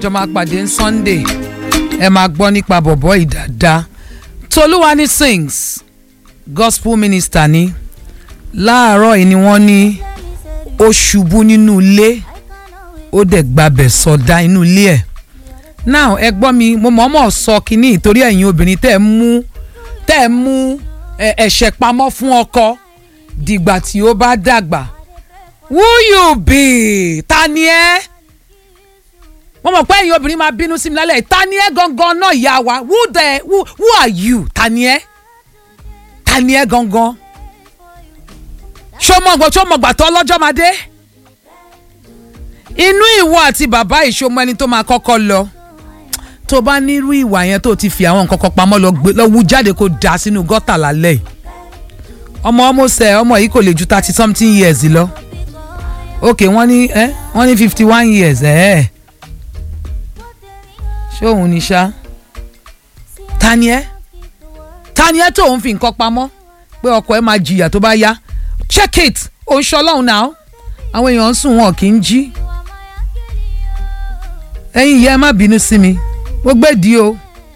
àjọ máa pàdé ní sunday ẹ máa gbọ́ nípa bọ̀bọ̀ ìdàdá tolúwani sings gospel minister ni láàárọ̀ yìí ni wọ́n ní ó ṣubú nínú ilé ó dẹ̀ gbabẹ̀ sọdá inú ilé ẹ̀ now ẹ gbọ́ mi mo mọ̀ọ́mọ̀ sọ kínní ìtorí ẹ̀yin obìnrin tẹ́ ẹ mú tẹ́ ẹ mú ẹ̀ṣẹ̀ pamọ́ fún ọkọ dìgbà tí ó bá dàgbà who you be ta ni ẹ́ mo mọ̀ pé ẹ̀yin obìnrin máa bínú sí mi lálẹ́ ta ni ẹ́ gangan náà ìyá wa who the who, who are you ta ni ẹ́ ta ni ẹ́ gangan ṣó mọ̀ gbọ́ ṣó mọ̀ gbà tó ọlọ́jọ́ máa dé inú ìwọ àti bàbá ìṣomọ ẹni tó máa kọ́kọ́ lọ tó bá nírú ìwà yẹn tó ti fi àwọn nǹkan kan pamọ́ lọ wú jáde kó dà sínú gọ́tà lálẹ́ yìí ọmọ ọmọ sẹ ọmọ yìí kò lè ju thirty something years lọ ok wọ́n ní ẹ wọ́n ní fifty one years ẹ̀ ẹ́ ṣé òun ni ṣá ta ni ẹ ta ni ẹ tó òun fi nǹkan pamọ́ pé ọkọ ẹ máa jìyà tó bá yá check it òun ṣọlọ́run náà àwọn èèyàn ń sùn wọn kì í jí ẹ̀yin ìyá ẹ má bínú sí mi mo gbèdí o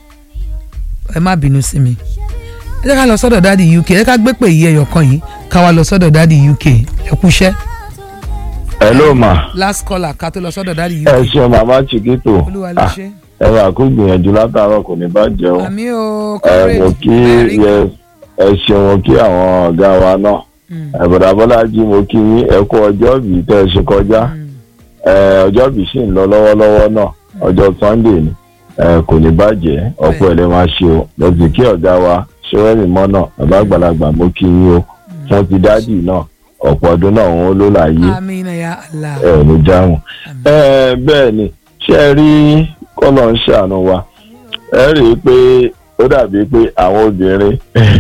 ẹ má bínú sí mi ẹ jẹ́ ká lọ sọ́dọ̀ dáàdi uk ẹ ká gbé pè yí ẹyọ kan yìí ká wá lọ sọ́dọ̀ dáàdi uk ẹ kúṣẹ́. hello ma. last caller ká tó lọ sọ́dọ̀ dáàdi uk. ẹ ṣe màmá chiquito olúwa ló ṣe. ẹ wà kó gbìyànjú látàárọ̀ kò ní bàjẹ́ o. àmì o ẹ mo kí yẹ ẹ ṣe mo kí àwọn ọ̀gá wa náà ẹ̀bùdà bọ́lájí mo kí yín ẹ kú ọjọ́ bíi tẹ́ ẹ ṣe kọjá ọjọ́ bíi sì ń lọ lọ́wọ́lọ́wọ́ náà ọjọ́ sunday ni kò ní bàjẹ́ ọ̀pọ̀ ẹ̀lẹ́ máa ṣe o mo sì kí ọ̀gá wa ṣẹ́wẹ́rì mọ́ náà bàbá àgbàlagbà mo kí yín o fún ti dádì náà ọ̀pọ̀ ọdún náà òun ló láàyè ẹ ní jáhùn bẹ́ẹ̀ ni ṣé ẹ rí kọ́lọ̀ ń ṣàánú wa ẹ rí i pé ó dàbí pé àwọn obìnrin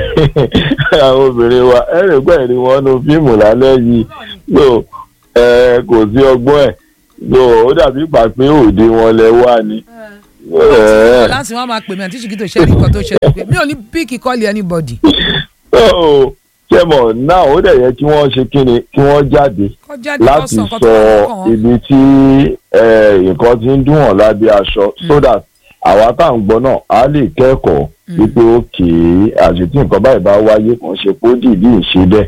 àwọn obìnrin wa ẹ rí pé ẹ̀rí wọn nu fíìmù lálẹ́ yìí so kò sí ọgbọ́n ẹ̀ so ó dàbí pàpé òde wọn lẹ wá ni. láti wọn máa pè mí àti ṣìkìtò ṣe nǹkan tó ṣẹlẹ̀ pé mi ò ní píìkì kọ́ọ̀lì anybody. ṣé mọ̀ náà ó dẹ̀ yẹ kí wọ́n ṣe kí ni kí wọ́n jáde láti sọ ibi tí nǹkan ti ń dùn wọ́n lábẹ́ aṣọ so that àwa tá à ń gbọ́ náà á lè kẹ́kọ̀ọ́ wípé òkè àṣetí nǹkan báyìí bá wáyé kàn ṣe kó dìbí ìṣe bẹ́ẹ̀.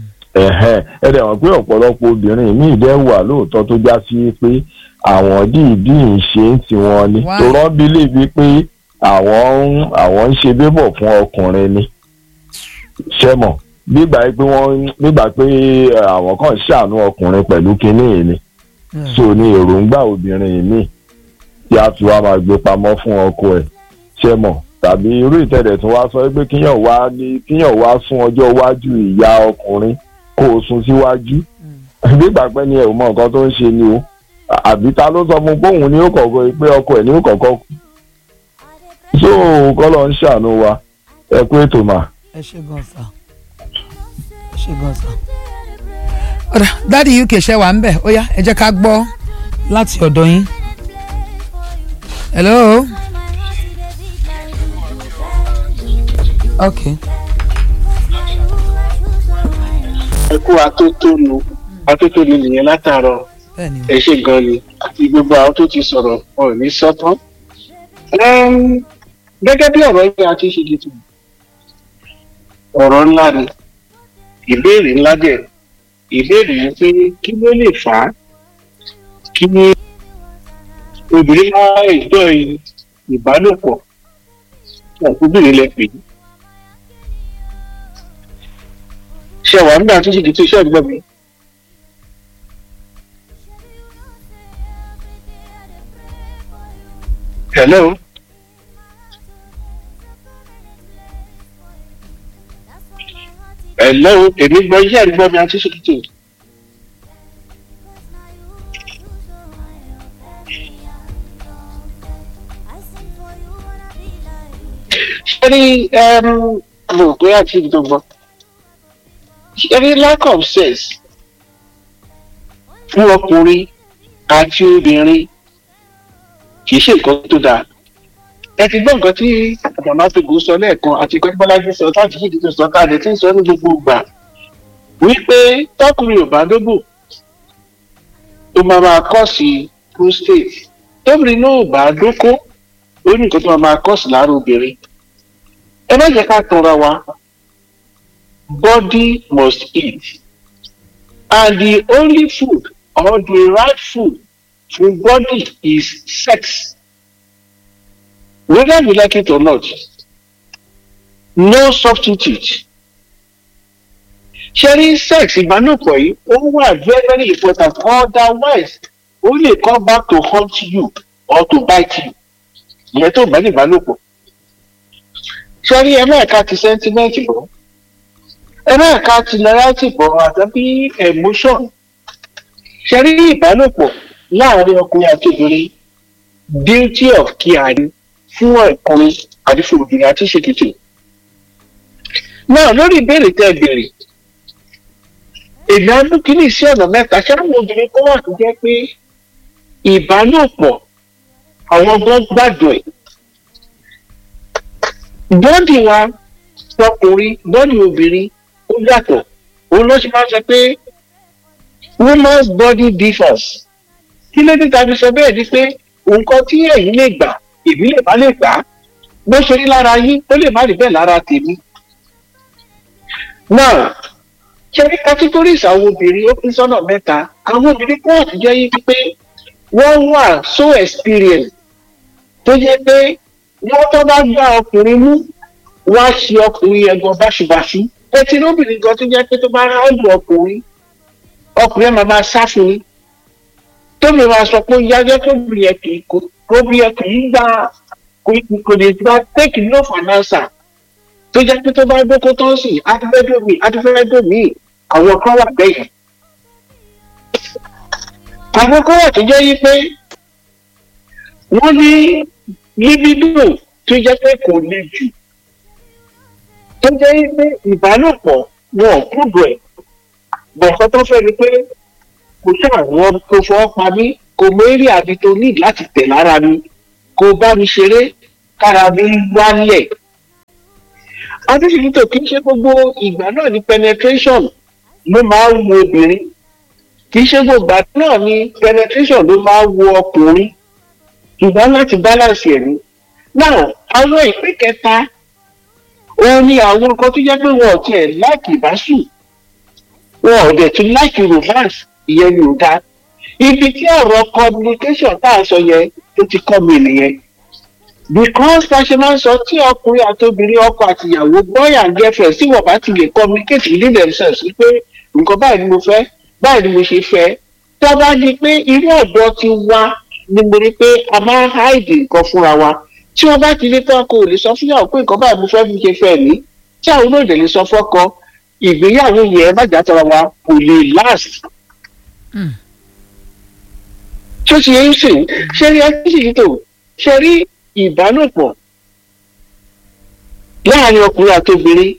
ẹ dẹ̀ wọ́n pé ọ̀pọ̀lọpọ̀ obìnrin míì dẹ́ wà lóòótọ́ tó já sí pé àwọn dìbí ìṣe ń tiwọn ni tó rán bílíbi pé àwọn àwọn ń ṣe bébọ̀ fún ọkùnrin ni ṣẹ́mọ̀ gbígbà pé wọ́n gbígbà pé àwọn kan ṣàánú ọkùnrin pẹ̀lú kinní yìí ni so ni èròǹgbà obìnrin míì tí a fi wá máa gbé pamọ́ fún ọkọ ẹ̀ ṣe mọ̀ tàbí irú ìtẹ̀lẹ̀ tí wọ́n á sọ pé kíyàn wá ní kíyàn wá sún ọjọ́ iwájú ìyá ọkùnrin kó o sún síwájú nígbà pẹ́ ni ẹ̀ ò mọ nǹkan tó ń ṣe ni o àbí ta ló sọ fún bóun ní ó kọ̀ọ̀kan pé ọkọ ẹ̀ ní ó kọ̀ọ̀kan kú so kọ́lọ̀ ń ṣàánú wa ẹ kú ètò mà. ẹ ṣe gan sa ẹ ṣe gan sa. ọ̀dà dáàdi uk ṣe wà ń bẹ̀ ó yá ẹ jẹ́ ká gbọ́ láti ọ̀dọ̀ yín hello okay. ẹ kú atótónu atótónu nìyẹn látàárọ̀ ẹ ṣe gan ni àti gbogbo àwọn tó ti sọ̀rọ̀ wọn ò ní sọ́tán. gẹ́gẹ́ bí ọ̀rọ̀ yìí a ti ṣe dìtò ọ̀rọ̀ ńlá ni ìbéèrè ńlá dẹ̀ ìbéèrè yẹn pé kí ló lè fà á kí obìnrin máa ìjọ ìbálòpọ̀ ọ̀kúbìnrin lẹ pè é. ṣé wàá nígbà tó ṣe di tó iṣẹ́ ìgbọ́ mi. hello. hello èmi gbọ́ iṣẹ́ ìgbọ́ mi àti ṣe kìtì. ṣẹ́rí mo rò pé àti ìdọ́gbọ́ ṣẹ́rí lack of sex fún ọkùnrin àti obìnrin kì í ṣe nǹkan tó dáa ẹ ti gbọ́ nǹkan tí àbàmà fìgò sọ lẹ́ẹ̀kan àti kọ́ńtàbọ́lájú sọ táàtì fìdí tó sọ káàdé tí ń sọ ní gbogbo ìgbà wípé tọkùnrin ò bá dóbò ó máa máa kọ́ sí prostate tóbìnrin náà bá dóko ó ní nǹkan tó máa kọ́ sí lára obìnrin ẹ má jẹ́ ká tanra wa body must eat and the only food or the right food for body is sex whether you like it or not no substitute sharing sex ìbálòpọ̀ yìí ó wà very very important otherwise ó lè come back to haunt you or to bite you ìyẹn tó bá ní ìbálòpọ̀ sharing ẹ máa ka ti sentiment bọ̀ ẹ máa ka ti loyalty bọ̀ àtàbí emotion sharing ìbálòpọ̀ láàárín ọkùnrin àti obìnrin duty of care ni fún ọkùnrin àti fún obìnrin àti ṣèkìtì náà lórí ìbéèrè tẹ́ ẹ béèrè èmi á mú kínní sí ọ̀nà mẹ́ta ṣáwọn obìnrin kan wà tó jẹ́ pé ìbálòpọ̀ àwọn gan gbàdùn ẹ̀ bọ́ọ̀dì wa ọkùnrin bọ́ọ̀dì obìnrin ó yàtọ̀ òun ló ṣe máa ń sọ pé woman's body differs kí ló dé tàbí sọ bẹ́ẹ̀ ni pé nǹkan tí ẹ̀yin lè gbà èmi lè má lè gbà bó ṣe rí lára yín ó lè má rí bẹ́ẹ̀ lára tèmi. now ṣe ní categories àwọn obìnrin ó pín sọ́nà mẹ́ta àwọn obìnrin kan àti jẹ́ yín pé wọ́n wà so experienced tó jẹ́ pé wọ́n tó bá gbá ọkùnrin mú wá ṣe ọkùnrin ẹ̀gbọ́n báṣubàṣu ẹtì lóbìnrin gan tó jẹ́ pé tó bá ráàlù ọkùnrin ọkùnrin ẹ̀ máa máa sá fún un tóbi máa sọ pé yájọ́ tóbi yẹ kì í tóbi yẹ kì í gba kò lè gba take no for an answer tó jẹ́ pé tó bá dóko tó ń sìn adúfẹ́dọ́mì adúfẹ́dọ́mì àwọn kan wà bẹ́yẹn. àwọn kan wà tó jẹ́ yí pé wọ́n ní libido tó jẹ́ pé kò le jù tó jẹ́ yí pé ìbálòpọ̀ wọn ò kúndùn ẹ̀ bọ̀ǹkan tó fẹ́ ni pé kò ṣàwọn kò fọwọ́ pa mí kò mérí àbí tó ní láti tẹ̀ lára mi kò bá mi ṣeré kára mi wálẹ̀ adéṣèlítò kì í ṣe gbogbo ìgbà náà ní penetration ló máa ń wo obìnrin kì í ṣe gbogbo ìgbà náà ní penetration ló máa ń wo ọkùnrin ṣùgbọ́n láti balance ẹ̀ ní. náà àwọn ìpín kẹta òun ni àwọn nǹkan tó jẹ́ pé wọn ò tiẹ̀ láìkì ìbásù wọn ò dẹ̀ tún láìkì romance ìyẹn ni ò dáa ibi tí ọ̀rọ̀ communication tá à ń sọ yẹn tó ti kọ́ mi nìyẹn because bá ṣe máa ń sọ tí ọkùnrin àti obìnrin ọkọ àti ìyàwó boy and girlfriend tí wọ́n bá ti lè communicate within themselves wípé nǹkan báyìí ni mo fẹ́ báyìí ni mo ṣe fẹ́ tó bá di pé irú ọ̀dọ́ ti wá ni mo rí pé a máa ń hide nǹkan fúnra wa tí wọ́n bá ti rí tán kò lè sọ fúnyàwó pé nǹkan báyìí mo fẹ́ fi ṣe fẹ́ ní tí àwọn olóòdè lè sọ fọ́kọ ìgbéyàwó yẹn má jà tọrọ wa kò lè last. tó ti yẹ ń sìn ṣe rí ẹni sì tó ṣe rí ìbálòpọ̀ láàrin ọkùnrin àti obìnrin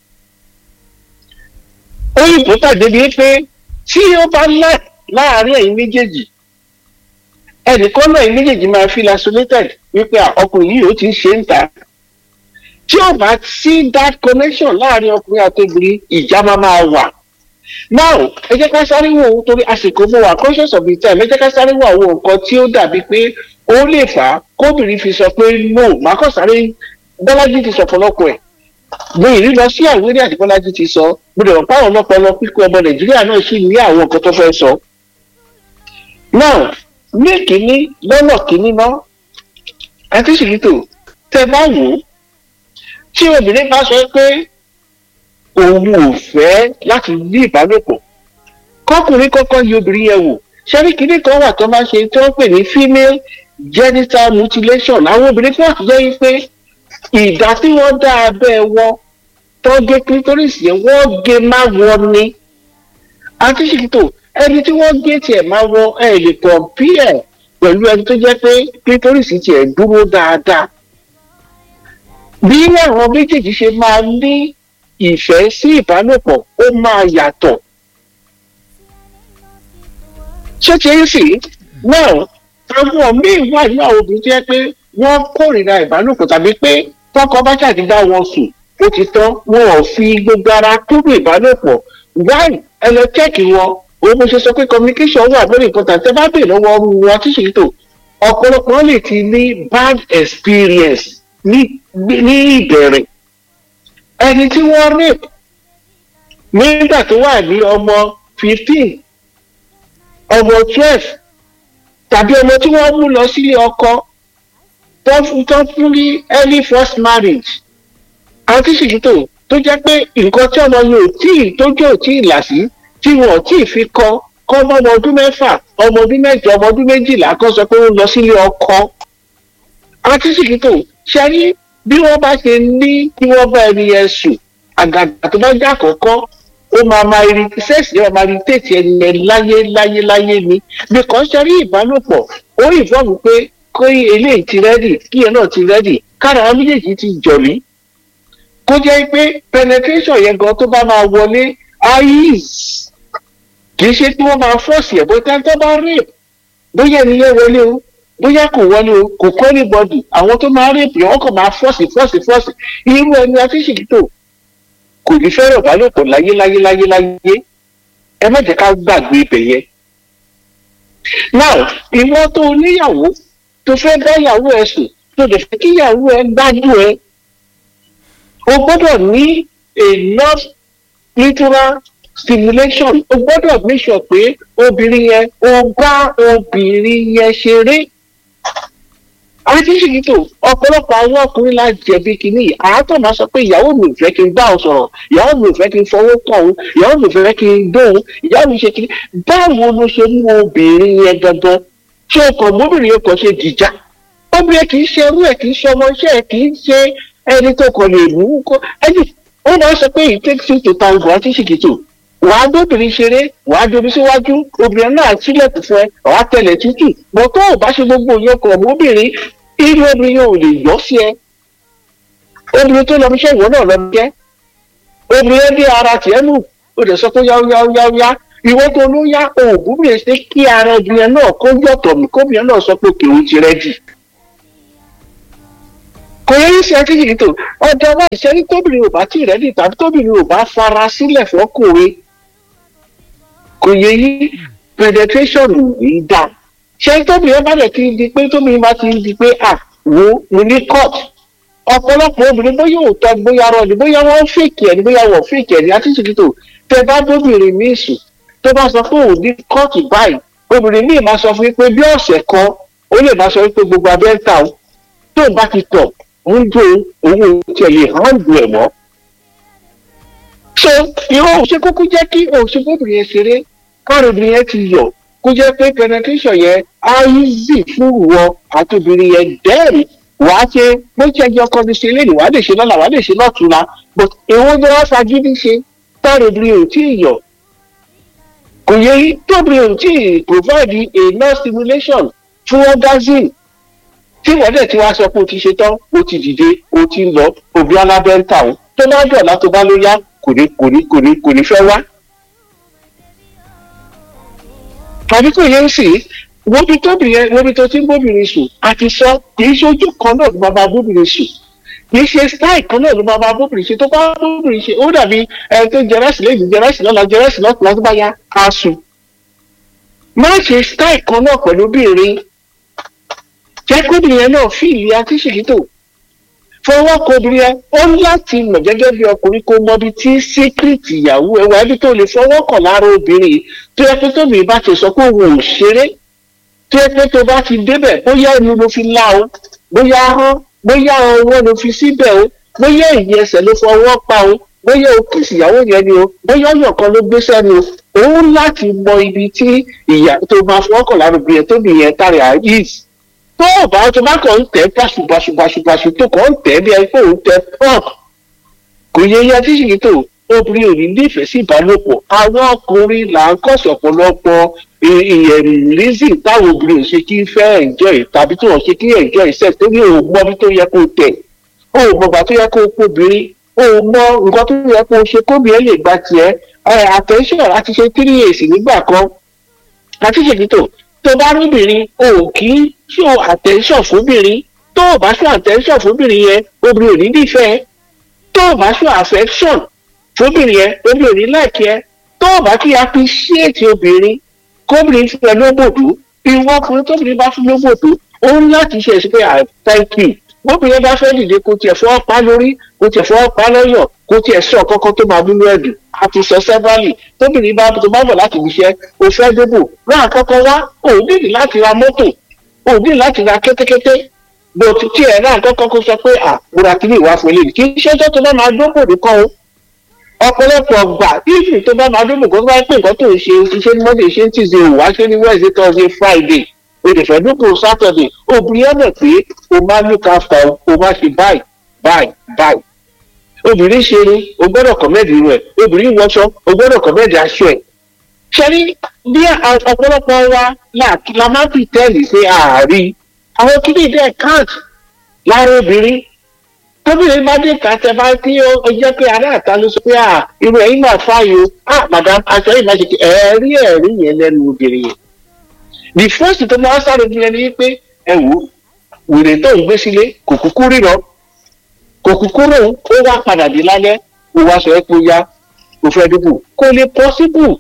òyìnbó tàdé bíi pé tí ó bá láàrin ẹ̀yin méjèèjì ẹnìkan náà ẹ̀yin méjèèjì máa feel isolated wípé ọkùnrin yìí ó ti ń ṣe ń ta tí ó bá sí that connection láàrin ọkùnrin àti obìnrin ìjà máa máa wà now ẹ jẹ́ ká sáré wò ó torí àsìkò mo wà conscious of the time ẹ jẹ́ ká sáré wò àwọn nǹkan tí ó dàbí pé ó lè fà á kóbìnrin fi sọ pé no màá kàn sáré bọ́lájí ti sọ fọlọ́pọ̀ ẹ̀ mo ìrí lọ sí àwọn eré àti bọ́lájí ti sọ mo dẹ̀ wọ́n pàwọn ọlọ́pọlọ pípé ọmọ nàìjíríà náà sì ní àwọn nǹkan tó fẹ́ sọ. now ní kínní lọ́nà kínní ná àti ṣìkìtò tẹ bá wò ó tí obìnrin bá sọ pé òun ò fẹ́ láti ní ìbálòpọ̀ kọkùnrin kọ́kọ́ yí obìnrin yẹn wò ṣẹ́rí kínní kan wà tó máa ń ṣe tí wọ́n pè ní female genital mutilation àwọn obìnrin kan àti jẹ́ pé ìdá tí wọ́n dá abẹ́ wọn tó gé clitoris yẹn wọ́n gé má wọ́n ní àti ṣìkìtò ẹni tí wọ́n gé tiẹ̀ má wọ́n ẹ̀ lè compare pẹ̀lú ẹni tó jẹ́ pé clitoris tiẹ̀ dúró dáadáa bí àwọn méjèèjì ṣe máa ní ìfẹ́ sí ìbálòpọ̀ ó máa yàtọ̀ ṣé ti ń sì náà àwọn míì wà ní àwọn obìnrin tó yẹ pé wọ́n kórìíra ìbálòpọ̀ tàbí pé tọkọ bá ṣàdídá wọn sùn ó ti tán wọn ò fi gbogbo ara kúrò ìbálòpọ̀ wáì ẹ lọ chẹ́ẹ̀kì wọn òun mo ṣe sọ pé communication wà very important tẹ bá bèèrè lọ́wọ́ wọn tí ṣètò ọ̀pọ̀lọpọ̀ lè ti ní bad experience ní ní ìbẹ̀rẹ̀ ẹni tí wọ́n rape nígbà tó wà ní ọmọ fifteen ọmọ twelve tàbí ọmọ tí wọ́n mú lọ sílé ọkọ tó fún ní early first marriage àti ṣìṣìtò tó jẹ́ pé nǹkan tí ọmọ yóò tí ì tójú ò tí ì là sí tí wọn ò tí ì fi kọ kọ́ ọmọ ọdún mẹ́fà ọmọ ọdún mẹ́jọ ọmọ ọdún méjìlá kan sọ pé ó lọ sílé ọkọ àti ṣìṣìtò ṣe rí bí wọ́n bá ṣe ní kí wọ́n bá ẹni yẹn sùn àgàgà tó bá jẹ́ àkọ́kọ́ ó máa máa rí sẹ́ẹ̀sì yẹn máa rí tètè ẹni yẹn láyé láyé láyé ni because ṣe rí ìbálòpọ̀ ó ìfọ́ọ̀mù pé kó eléyìí ti rẹ́dì kí ẹ náà ti rẹ́dì kára àwọn méjèèjì ti jọ̀lí kó jẹ́ pé penetration yẹn gan tó bá máa wọlé ayis kì í ṣe pé wọ́n máa fọ́ọ̀sì ẹ̀ bóyá tó bá rape bóyá ẹni yẹn wọlé o bóyá kò wọlé o kò kọ́ anybody àwọn tó máa rape yẹn wọ́n kàn máa fọ́ọ̀sì fọ́ọ̀sì fọ́ọ̀sì irú ẹni afíṣìkítò kò ní fẹ́ràn ìbálòpọ̀ láyé láyé láyé láyé ẹ má jẹ́ ká gbàgbé ibẹ̀ yẹn. now ìwọ tó níyàwó tó fẹ́ bá ìyàwó ẹ sùn tó dẹ̀ fẹ́ kí ìyàwó ẹ gbádùn ẹ o gbọ́dọ̀ ní enough literal stimulation o gbọ́dọ̀ make sure pé obìnrin yẹn o bá obìnrin yẹn ṣeré àrífíṣìkìtò ọ̀pọ̀lọpọ̀ àwọn ọkùnrin la jẹ̀bi kìíní àátọ̀ máa sọ pé ìyàwó mi ò fẹ́ kí n bá ọ sọ̀rọ̀ ìyàwó mi ò fẹ́ kí n fọwọ́ kàn òun ìyàwó mi ò fẹ́ kí n dóhun ìyàwó mi ṣe kìíní báwo ló ṣe mú obìnrin yẹn gangan ṣé o kàn mọ́bìnrin yẹn kàn ṣe dìjà obìnrin kì í ṣe irú ẹ̀ kì í ṣe ọmọ iṣẹ́ ẹ̀ kì í ṣe ẹni tó kàn lè mú kó ẹni ó máa sọ pé it takes two to tango àrífíṣìkìtò wàá dóbìnrin ṣeré wàá dobi síwájú obìnrin náà sílẹ̀kùn fún ẹ wàá tẹlẹ̀ tútù bọ́ tó o bá ṣe gbogbo yẹn kọ̀ mọ́bìnrin irú obìnrin yẹn ò lè yọ sí ẹ obìnrin tó lọ fi iṣẹ́ ìwọ náà lọ jẹ́ obìnrin yẹn dé ara tiẹ̀ nù ó lè sọ pé yáwó yáwó yáwó yá ìwọ tó ló yá oògùn mi ṣe kí ara obìnrin náà kó yọ̀tọ̀ mi kóbìnrin náà sọ pé kìí ti rẹ́dì kò yẹ ṣe akíyìí tó ọjọ́ wa ìṣẹ́rí tóbìnrin ò bá tí rẹ́dì tàbí tóbìnrin ò bá fara sílẹ̀ fọ́kùnrin kò yẹ yí penetration yìí dáa ṣé tóbìnrin bá lè ti di pé tóbìnrin bá ti di pé à wo mo ní court ọ̀pọ̀lọpọ̀ obìnrin bóyá òótọ́ bóyá rọ ni bóyá wọ́n fèkì ẹ̀ ni bóyá wọ́n fèkì ẹ̀ ni àti ṣètò tẹ bá dóbìnrin míì sùn tó bá sọ pé òun ní court báyìí obìnrin míì máa sọ fún pé bí ọ̀sẹ̀ kan ó lè máa sọ pé gbogbo abẹ́ ń ta o tó bá ti tọ̀ ń jó owó tiẹ̀ lè hàn ju ẹ̀ mọ́. so ìwọ òṣè kúkú jẹ́ kí òṣèkóbìnrin yẹn ṣeré káàrin obìnrin yẹn ti yọ̀ kó jẹ́ pé penetration yẹn á easy fún ìwọ àti obìnrin yẹn dẹ́rì wàá ṣe bó ṣe ẹjọ́ kan ní ṣe léde wàá lè ṣe lọ́la wàá lè ṣe lọ́tùnla but èwo ni wọ́n fagídí ṣe táàrin obìnrin ò tí ì yọ̀ kò yẹ tóbi ò tí ì provide enough stimulation fún orgasm tí wọ́n dẹ̀ ti wá sọ pé o ti ṣe tán o ti dìde o ti ń lọ òbí alábẹ́ ń tà ó tó bá dọ̀la tó bá ló yá kò ní kò ní kò ní kò ní fẹ́ wá. tàbí kò yẹ sí wóbi tóbi yẹn wóbi tó ti ń bóbìnrin sùn àti sọ kì í ṣojú kan náà ló máa bá bóbìnrin sùn kì í ṣe style kan náà ló máa bá bóbìnrin ṣe tó bá bóbìnrin ṣe ó dàbí ẹni tó jẹrẹsì lẹ́yìn jẹrẹsì lọ́la jẹrẹsì lọ́tùlá tó bá yá á sùn. má ṣe style kan náà pẹ̀lú obìnrin jẹ́ kóbìnrin yẹn náà fi ìlú akíṣèkítò fọwọ́ kóbìnrin yẹn ó ní láti mọ̀ gẹ́gẹ́ bí ọkùnrin kó mọ ibi tí síkírìtì ìyàwó ẹ̀ wá ibi tó lè fọwọ́ kàn lára obìnrin tó yẹ pé tóbi bá ti sọ pé òun ò ṣeré tó yẹ pé tó bá ti débẹ̀ bóyá ẹnu ló fi lá o bóyá ahọ́n bóyá ọwọ́ ló fi síbẹ̀ o bóyá ìyẹn ẹsẹ̀ ló fọwọ́ pa o bóyá o kìsì ìyàwó yẹn ni o bóyá ọyàn kan ló gbé sẹ́nu o òun láti mọ ibi tí ìyà tó máa fọwọ́ kàn lára obìnrin tóbi yẹn tàrí àyíṣ tó o bá tó bá kàn ń tẹ báṣubàṣubàṣubàṣu tó kàn ń tẹ bí ẹni pé òun tẹ pump kò yẹ yẹ tí ṣì tó obìnrin ò ní nífẹ̀ẹ́ sí ìbálòpọ̀ àwọn ọkùnrin là ń kọ̀sọ̀ ọ̀pọ̀lọpọ̀ reason táwọn obìnrin ò ṣe kí fẹ́ enjoy tàbí tí wọ́n ṣe kí enjoy sex tó ní òun mọ bí tó yẹ kó tẹ̀ òun mọ bá tó yẹ kó kóbìnrin òun mọ nǹkan tó yẹ kó ṣe kóbìnrin lè gba tiẹ̀ attention láti ṣe three years nígbà kan láti ṣèkítò tó bá rúbìnrin o ò kí show attention fúnbìnrin tó o bá show attention fúnbìnrin yẹn obìnrin ò ní nífẹ̀ẹ́ tó o bá show affection fúnbìnrin yẹn obìnrin ò ní láìkẹ́ tó o bá kí appreciate obìnrin kóbìnrin fún ẹ lóbòdú ìwọ ọkùnrin tóbìnrin bá fún lóbòdú ó ń láti ṣe ẹ̀sìn pé i thank you bóbìnrin bá fẹ́ dìde kó tiẹ̀ fọwọ́ pa lórí kó tiẹ̀ fọwọ́ pa lọ́yọ̀ kó tiẹ̀ sọ kọ́kọ́ tó máa múlò ẹ̀dùn àti sọ sẹ́fàlì tóbìnrin bá tó bá bọ̀ láti ibiṣẹ́ o fẹ́ débò rán àkọ́kọ́ wá ò nídìí láti ra mọ́tò ò nídìí láti ra kẹ́tẹ́kẹ́tẹ́ bó ti tiẹ̀ rán àkọ́kọ́ kó sọ pé à múra kí ni ìwà fún eléyìí kì í ṣe tó tó bá máa dóbò nìkan o ọ̀pọ̀lọpọ̀ gbà bíbí tó bá máa dóbò kó tó bá pè nǹkan tó ń ṣe iṣẹ́ ní monday ṣe ń tìṣe òwá ṣe ní wednesday thursday friday òdìfẹ́ dúpọ̀ sátọ̀dẹ̀ obìnrin ọ̀nà pé o máa look after o máa ṣe báyìí báyìí báyìí obìnrin ṣe ni o gbọ́dọ̀ kọ̀mẹ́ẹ̀dì rẹ̀ obìnrin wọṣọ o gbọ́dọ̀ kọ̀mẹ́ẹ̀dì aṣọ ẹ̀ ṣẹ́rí bí ọ̀pọ̀lọpọ̀ wa la máa fi tẹ́lì ṣe ààrí àwọn kìíní dẹ́ count lára obìnrin tóbìnrin bá dé ká tẹ bá kí ó jẹ́ pé ará àta ló sọ pé à irú ẹ̀yìn máa fáyò à madam aṣọ yìí máa ṣe kí ẹ̀ẹ́rí ẹ̀rí yẹn lẹ́nu obìnrin yẹn the first tó máa sáré bí ẹni pé ẹ wò wèrè tó ń gbé sílé kò kúkú ríran kò kúkú rò ó wá padà dé lálẹ́ ó wá sọ ẹ́ pé ó yá kò fẹ́ dìbò kò lè possible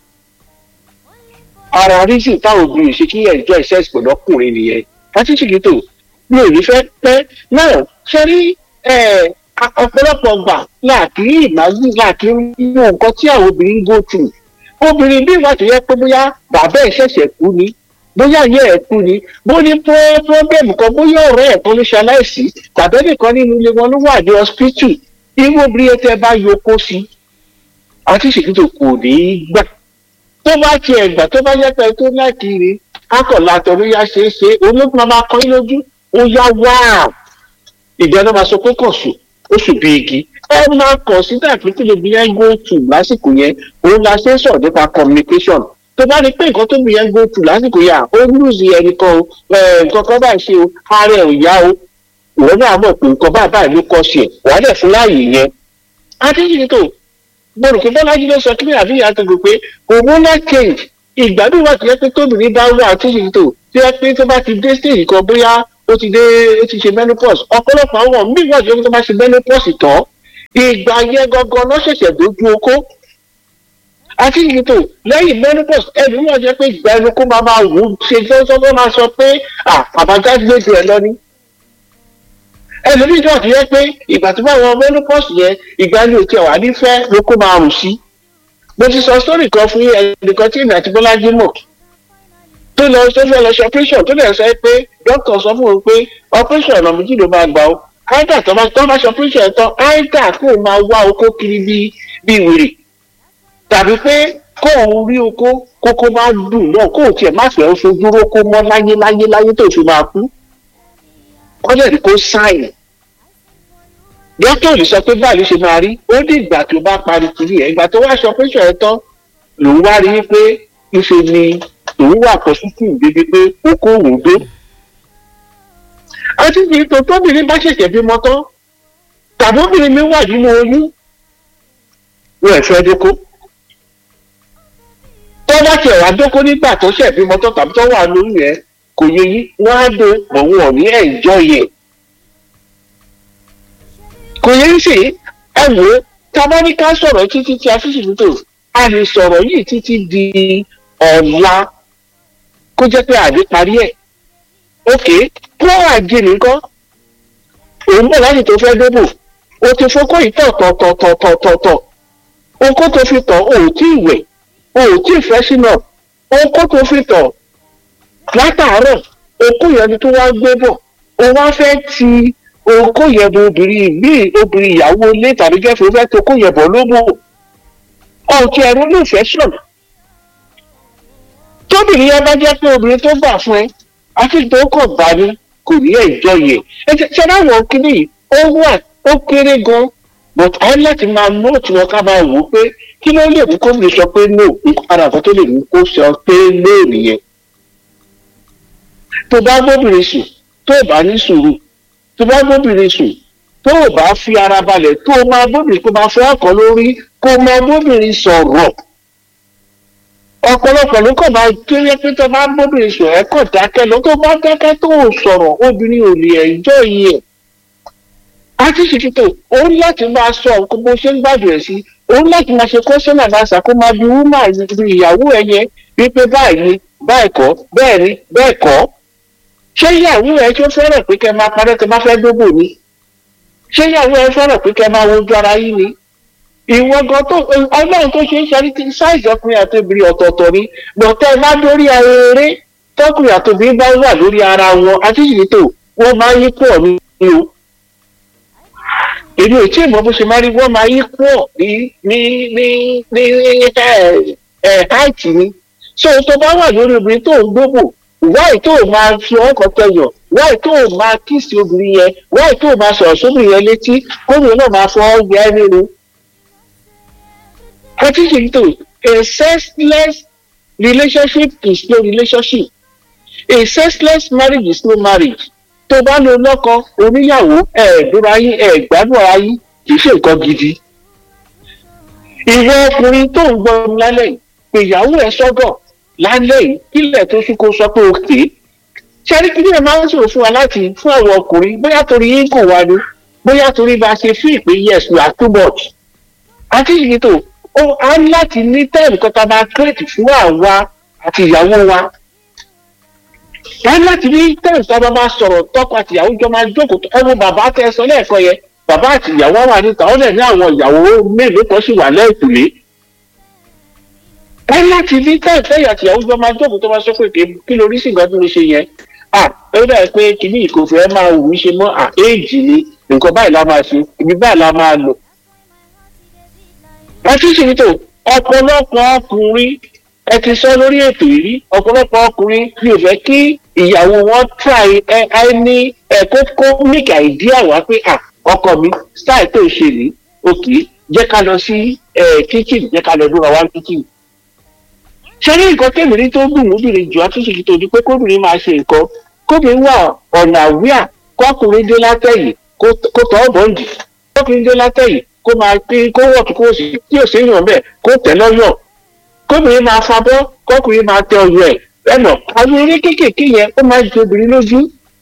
ara rísì táwọn obìnrin ṣe kí ẹjọ́ ìṣẹ́sì pẹ̀lú ọkùnrin nìyẹn àti ṣìkìtò mi ò ní fẹ́ pẹ́ náà ṣe rí ọ̀pọ̀lọpọ̀ gbà láàkiri ìmájú láàkiri nínú nǹkan tí àwọn obìnrin go through obìnrin bí ìwà tó yẹ pé bóyá bàbá ẹ̀ ṣẹ̀ṣẹ̀ kú ni bóyá ayé ẹ̀ kú ni bó ní pọ́blẹ́mù kan bóyá ọ̀rẹ́ ẹ̀ kan ló ṣe aláìsí tàbí ẹnìkan nínú ilé wọn ló wà ní hospital irú obìnrin tẹ bá yọkó sí àti ṣèkìtò kò ní í gbà tó bá tiẹ̀ gbà tó bá yẹ pé tó lákìrì akọ̀lá tọ̀rọ̀ yá ṣe é ṣe olóògùn máa kọ́ yín lójú ó yá wá ìgbà náà máa sọ pé kàn sùn ó sùn bí igi ẹ máa kàn sí dàbí tí lè bí yẹn go to lásìkò yẹn òun la ṣe ń sọ̀rọ̀ nípa communication tó bá rí pé nǹkan tó bí yẹn go to lásìkò yà ó lùzì ẹnìkan o nǹkan kan báyìí ṣe o ara ẹ̀ ò yá o ìwọ náà mọ̀ pé nǹkan báyìí báyìí ló kọ́ sí ẹ̀ wàá dẹ̀ fún láàyè yẹn. adéjìnì tó gbọdọ̀ pé bọ́lájí ló sọ kí ní àbí ìyá tó gbé pé hormonal change ìgbádùn wà tó yẹ pé tóbìnrin bá wà adéjìnì tó tí wọ́n pé tó bá ti dé stage kan bóyá ó ti dé ó ti ṣe menopause ọ̀pọ̀lọpọ̀ àwọn míì wà tó yẹ pé tó bá ṣe menopause tán ìgbà yẹn gangan ló ṣẹ̀ṣẹ̀ dojú okó àti ìyètò lẹ́yìn menopause ẹni wọ́n jẹ́ pé ìgbà ẹnu kó máa máa wù ú ṣe sọ́sọ́ máa sọ pé àbájáde lójú ẹ lọ ní. ẹlòmíì náà ti yẹ pé ìgbà tó bá wọn menopause yẹn ìgbà ẹni òkè wà nífẹ̀ẹ́ ló kó máa rùn sí. mo ti sọ sórí kan fún ẹnìkan tí ìrìn àti bọ́lájí mọ̀ tó lọ tó fẹ́ lọ ṣe operation tó lè sọ pé dókítà sọ fún un pé operation ọ̀nà méjì ló máa gbà ó áìdà tó bá ṣe operation tán áìdà kó máa wá okó kiri bíi wèrè tàbí pé kó òun rí oko kókó máa dùn náà kó tiẹ̀ má fẹ́ fojú rókó mọ́ láyé láyé láyé tó fi máa kú kọ́lẹ̀ ní kó sáìn dókítà ò lè sọ pé báyìí ló ṣe máa rí ó ní ìgbà tó bá parí kiri ẹ̀ ìgbà tó wá sọ pé ṣọ̀rẹ́ tán lòun wá rí pé ife ni òun wà pọ̀sítì débi pé okó òun dé àti ní tó tóbìnrin bá ṣẹ̀ṣẹ̀ bímọ tán tàbí obìnrin mi wà nínú oyún wọn ẹ̀ fẹ́ dókó tó bá tiẹ̀ wá dókó nígbà tó ṣẹ̀ bímọ tó tàbí tó wà lórí yẹn kò yẹ yí wọ́n á do òun ò ní ẹ̀jọ́ yẹ. kò yẹ ń ṣe ẹ wò ó tábà ní ká sọ̀rọ̀ títí tí a fi ṣì tó a lè sọ̀rọ̀ yìí títí di ọ̀la kó jẹ́ pé àdé parí ẹ̀. ok kó àjẹ nìkan òun bọ̀ láti tó fẹ́ débò o ti fokó yìí tọ̀ tọ̀ tọ̀ tọ̀ tọ̀ tọ̀ tọ̀ okó tó fi tọ̀ ò tí ì wẹ̀ o ò tí ì fẹ́ sínú okó tó fi tọ̀ látàárọ̀ okó yẹn ni tó wá gbé bọ̀ o wá fẹ́ ti okó yẹn bọ obìnrin míì obìnrin ìyàwó ilé tàbí gẹ́fẹ́ fẹ́ tó okó yẹn bọ̀ lóbò ọ̀tí ẹ̀rú ló fẹ́ sùn tóbìnrin yẹn bá jẹ́ pé obìnrin tó gbà fún ẹ àti tó kọ̀ bá ní kò ní ẹ̀jọ́ yẹ ẹ ṣe dáwọn kíní yìí ó wà ó kéré gan but a ní láti máa nóòtù wọn ká máa wò ó pé kí ló lè mú kófìrí sọ pé no ìpadà kan tó lè mú kó sọ pé no nìyẹn tó bá gbóbìnrin sùn tó bá ní sùúrù tó bá gbóbìnrin sùn tó bá fi ara balẹ̀ tó máa gbóbìnrin kó máa fẹ́ ọkọ̀ lórí kó máa gbóbìnrin sọ̀rọ̀ ọ̀pọ̀lọpọ̀ ló kàn máa kéré pé tó bá gbóbìnrin sùn ẹ̀ kàn dákẹ́ lọ tó bá dákẹ́ tó sọ̀rọ̀ obìnrin ò lè ẹ̀jọ́ yìí ẹ̀ àti ṣètìtò òun láti máa sọ nǹkan bó ṣe ń gbàdùn ẹ̀ sí òun láti máa ṣe kọ́sọ́nà náà kó máa bi wúmà ìyàwó ẹ yẹn wípé báyìí ni báyìí kọ́ bẹ́ẹ̀ ni bẹ́ẹ̀ kọ́ ṣé ìyàwó ẹ tó fẹ́ràn pé kẹ́ máa parẹ́ tẹ́ bá fẹ́ dóbò ni ṣé ìyàwó ẹ fẹ́ràn pé kẹ́ máa wojú ara yín ni ìwọ gan tó ọlọ́run tó ṣe ń ṣe ní sáìsì ọkùnrin àti obìnrin ọ̀tọ̀ọ̀tọ̀ ni bọ̀tẹ́ ẹ bá dórí eré tọkùnrin àti obìnrin bá wà lórí ara wọn àti ìyètò wọn máa yí pọ̀ ní o èmi ò tí ì mọ bó ṣe máa rí wọn máa yí pọ̀ ní ní ní ní ẹ ẹ háìtì ni so tó bá wà lórí obìnrin tó ń gbóbò wáì tó máa fi ọkọ̀ tẹyọ̀ wáì tó máa kíìsì obìnrin yẹn wáì tó máa sọ̀rọ̀ sóbìnrin yẹn létí kóbìnrin náà máa fọ ọ́ yẹ ẹ́ nínú Practicing to a sexless relationship is no relationship. A sexless marriage is no marriage. Tó bá lo lọ́kọ oníyàwó ẹ̀ẹ́dúró ayé ẹ̀ẹ́gbádùn ayé kì í ṣe nǹkan gidi. Ìwọ ọkùnrin tó ń gbọ́ mi lálẹ́ yìí pé ìyàwó ẹ̀ sọ́gọ̀ lálẹ́ yìí kílẹ̀ tó ṣú kó sọ pé o kì í. Ṣẹ́rí kí ni ẹ máa ń sọ̀rọ̀ fún wa láti fún àwọn ọkùnrin bóyá torí yín kò wá ni bóyá torí bá a ṣe fún ìpè yes we are too much. Àti ìyí tó ó á ní láti ní tẹ́ẹ̀mù kan tá a máa kírètì fún àwa àti ìyàwó wa. á ní láti ní tẹ́ẹ̀mù tá a máa sọ̀rọ̀ tọ́kọ àti ìyàwó jọ máa jókòó tó ẹnu bàbá tẹ sọ lẹ́ẹ̀kan yẹn bàbá àti ìyàwó wà níta ó lẹ̀ ní àwọn ìyàwó mélòó kan sì wà lẹ́ẹ̀kùlé. á ní láti ní tẹ́ẹ̀mù tẹ́ẹ̀mù àti ìyàwó jọ máa jókòó tó máa sọ pé kí lórí sì nǹkan tó lè ṣe yẹn. à ó dà pé kìíní ìkòfẹ́ máa wù mí ṣe mọ́ à éèjì ni nǹkan báyìí la máa ṣe ibi báyìí la máa lò àtúnṣe tó ọ̀pọ̀lọpọ̀ ọkùnrin ẹ ti sọ lórí ètò yìí ọ̀pọ̀lọpọ̀ ọkùnrin mi ò fẹ́ kí ìyàwó wọn try ẹ ẹ ní ẹ kó kó make idea wá pé à ọkọ mi style tó ṣe ní òkè jẹ́ ká lọ sí ẹ kitchen jẹ́ ká lọ dúró wá kitchen. ṣé ní nǹkan tẹ̀mìrín tó dùn lóbìnrin jù àtúnṣe tó di pé kóbìnrin máa ṣe nǹkan kóbìnrin wà ọ̀nà àwíà kọkùnrin dé látẹ̀yìn kó tọ́ ọ̀bọ̀ǹdì kọkùnrin dé látẹ̀yìn kó máa pín kó wọ̀ tó kó sì tí ò séyàn bẹ́ẹ̀ kó tẹ̀ lọ́yọ̀ kóbìnrin máa fabọ́ kọkùnrin máa tẹ ọyọ ẹ̀ ẹnà àwọn eré kéékèèké yẹn ó máa ju obìnrin lójú.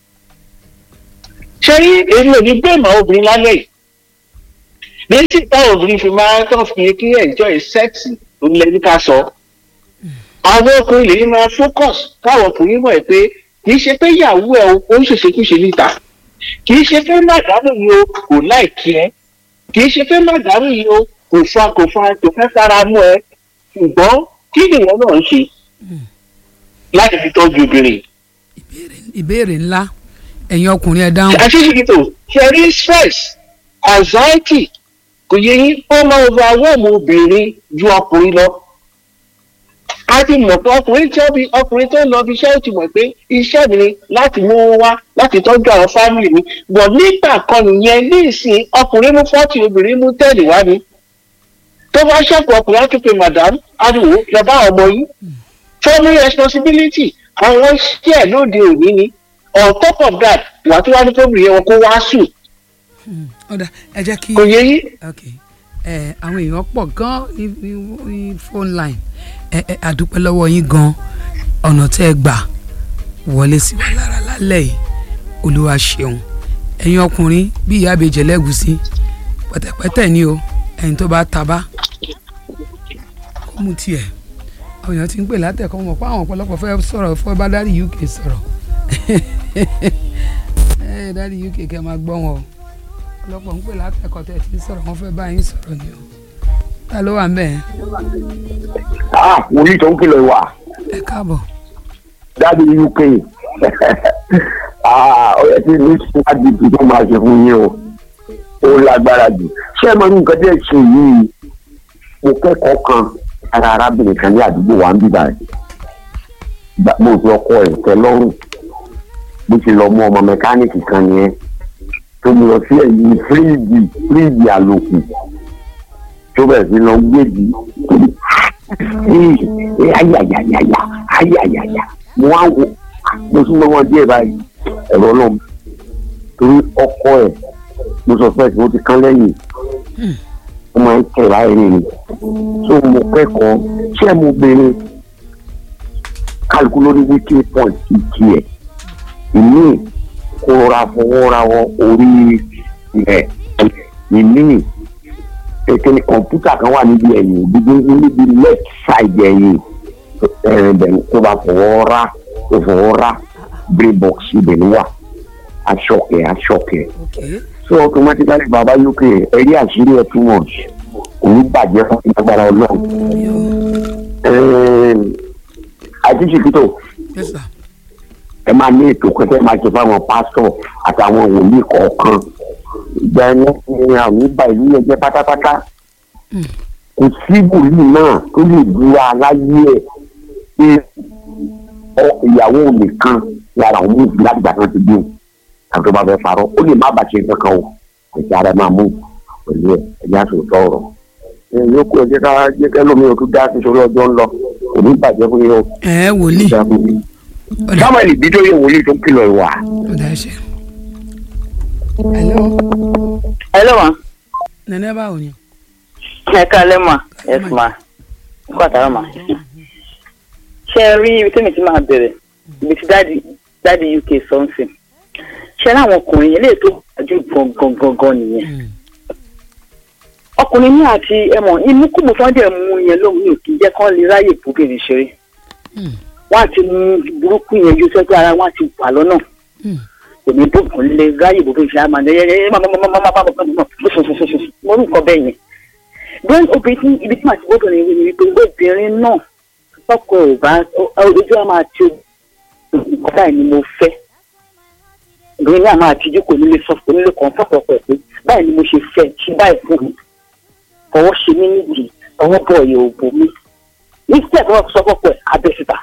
ṣé rí èmi ò ní bẹ́ẹ̀ mọ́ obìnrin lálẹ́ yìí méjì táwọn obìnrin fi máa tán fi kí enjoy sex ló ń lẹ́ni ká sọ. àwọn ọkùnrin lè máa focus káwọn ọkùnrin mọ̀ ẹ́ pé kì í ṣe pé ìyàwó ẹ̀ ó ń ṣèṣekúṣe níta kì í ṣe pé màdàmú yìí o kò láìkí ẹ kì í ṣe pé màdàmú yìí o kò fa kò fa kò fẹ́ fara mú ẹ ṣùgbọ́n kí nìyẹn náà ń ṣe láti fi tọ́jú obìnrin. ìbéèrè ńlá ẹ̀yin ọkùnrin ẹ̀ dáhùn. àṣìṣe tó ṣe rí stress anxiety kò yẹ yín ó máa overwhelm obìnrin ju ọkùnrin lọ. a ti mọ̀ pé ọkùnrin tí ọkùnrin tó ń lọ bí iṣẹ́ ó ti mọ̀ pé iṣẹ́ mi ni láti mú wọn wá láti tọ́jú àwọn fámìlì mi bọ̀ nígbà kan nìyẹn ní ìsìn ọkùnrin mú fọ́ọ̀tì obìnrin mú tẹ́ẹ̀lì wá ni tó bá ṣẹ́kù ọkùnrin á tún pe madam ariwo lọ́ba ọmọ yìí family responsibility àwọn iṣẹ́ lóde òní ni on top of that wà tó wá ní kóbìnrin yẹn wọn kó wá sùn. ọ̀dà ẹ jẹ́ kí kò yẹ yí. ẹ àwọn èèyàn pọ̀ gan ní ní phone line ẹ ẹ àdúpẹ́ lọ́wọ́ yín gan ọ̀nà tẹ́ ẹ gbà wọlé sí wa lára lálẹ́ yìí olúwa ṣeun ẹ̀yin ọkùnrin bí ìyá àbèjẹ lẹ́gùsí pẹ̀tẹ̀pẹ̀tẹ̀ ni o ẹ̀yin tó bá tabá kó mu tiẹ̀ àwọn èèyàn ti ń pè látẹ̀kọ́ mọ̀ pé àwọn ọ̀pọ̀lọpọ̀ fẹ́ sọ̀rọ̀ fọ́ bá dárí uk sọ̀rọ̀ ẹ dárí uk kẹ́ máa gbọ́ wọn o ọ̀pọ̀lọpọ̀ ń pè látẹ̀kọ́ tẹ̀ ti sọ̀rọ̀ wọ́n fẹ́ bá yín sọ̀rọ̀ ni o ta ló wà ń bẹ̀. ah wòlíì tó ń kìlọ̀ wà ẹ káàbọ̀. dáàdi uk ah ó yẹ kí ní síwájú tó máa ṣe fún yín o ó lágbára jù ṣé ẹ mọ ní nǹkan tí ẹ ṣe yìí mo kẹ́kọ̀ọ́ kan ara arábìnrin kan ní àdúgbò wa ń bíbá ẹ̀ mo fi ọkọ ẹ̀ tẹ́ lọ́rùn bó ṣe lọ mú ọmọ mẹkáníìkì kan yẹn tó mú lọ sí ẹ̀yìn fíríìdì fíríìdì àlòkù tó bẹ̀rẹ̀ sí lọ gbèdì ayayayaya ayayaya mo wá wo mo súnmọ́ wọn díẹ̀ báyìí ẹ̀rọ náà torí ọkọ ẹ̀ mo sọ fẹ́ẹ́ tí mo ti kán lẹ́yìn ó máa ń tẹ̀ báyìí ni so mo kẹ́kọ̀ọ́ ṣé mo béèrè kálukú lórí wíkì point ti ẹ̀ ìmí kó ra fọwọ́ ra wọ orí rẹ̀ ìmí kékeré kọ̀ǹpútà kan wà níbi ẹ̀yìn níbi níbi left side ẹ̀yìn ẹ̀rìn bẹ̀rù kó bá fọwọ́ ra kó fọwọ́ ra brain box ibẹ̀ ló wà aṣọkẹ́ aṣọkẹ́ okay so automatically baba uk ẹ̀rí àṣírí ẹ̀ too much kò ní bàjẹ́ fún agbára ọlọ́run àti ṣìkìtò yes sir ẹ máa ní ètò kẹtẹ máa ṣe fáwọn pásítọ̀ àtàwọn wòlíì kọ̀ọ̀kan ìgbà ẹni ní àwọn ìgbà ìlú yẹn jẹ́ pátápátá kò sí wòlíì náà tó lè dúra láyé ẹ̀ pé ọ- ìyàwó nìkan lára àwọn méjì láti gbà kan ti bí òun àti tó bá fẹ́ parọ́ ó lè má bàṣẹ kankan o ẹ̀jẹ̀ ara ẹ̀ máa mú pẹ̀lú ẹ̀ ẹ̀jẹ̀ àtòtọ́ ọ̀rọ̀ ẹ̀ yóò kó ẹ̀jẹ̀ ká jẹ́ kẹ́lómi o tún dá sí sórí ọjọ́ ńlọ kò ní bàjẹ́ fún yín o ẹ wòlíì ọ̀dà samuel bídóyè wòlíì tó kìlọ̀ ìwà. ọ̀dà ẹ ṣe. hello hello ma nana báwo ni. ẹ káalẹ́ ma yes ma kó àtàrà ma ṣe ẹ rí ibi tí mi ti máa bẹ̀rẹ̀ ibi tí dáàdi dáàdi uk sọ́nsìn ṣe ẹ láwọn ọkùnrin eléyìí tó gbàjú gangan gangan nìyẹn ọkùnrin ní àti ẹmọ ìmúkùmù tó ń dẹ̀ mú yẹn lóhùn ní òkè jẹ́ kán lè ráyè bóbìnrin ṣeré wọ́n á ti mú burúkú yẹn yóò sẹ́gbẹ́ ara wọn á ti wà lọ́nà kò ní bóbìnrin lè ráyè bóbìnrin ṣeré àmọ́ ẹ ẹ ẹ má má má má má má má má mo ní nǹkan bẹ́ẹ̀ yẹn then obìnrin ibi tí màá ti bóbìnrin rí ni wípé obìnrin náà ọkọ ò bá ojú á máa ti nǹkan báyìí ni mo fẹ́ obìnrin náà máa tijú kò nílé sọ kò nílé kàn fọ́pọ̀ pẹ̀ pé báyìí ni mo ṣe fẹ́ ṣe báyìí fún mi fọwọ́ ṣe mí nídìí ọwọ́ bọ̀ ọ̀yẹ̀ òbò mi ní step wọn sọ fọ́pọ̀ ẹ̀ abẹ́síta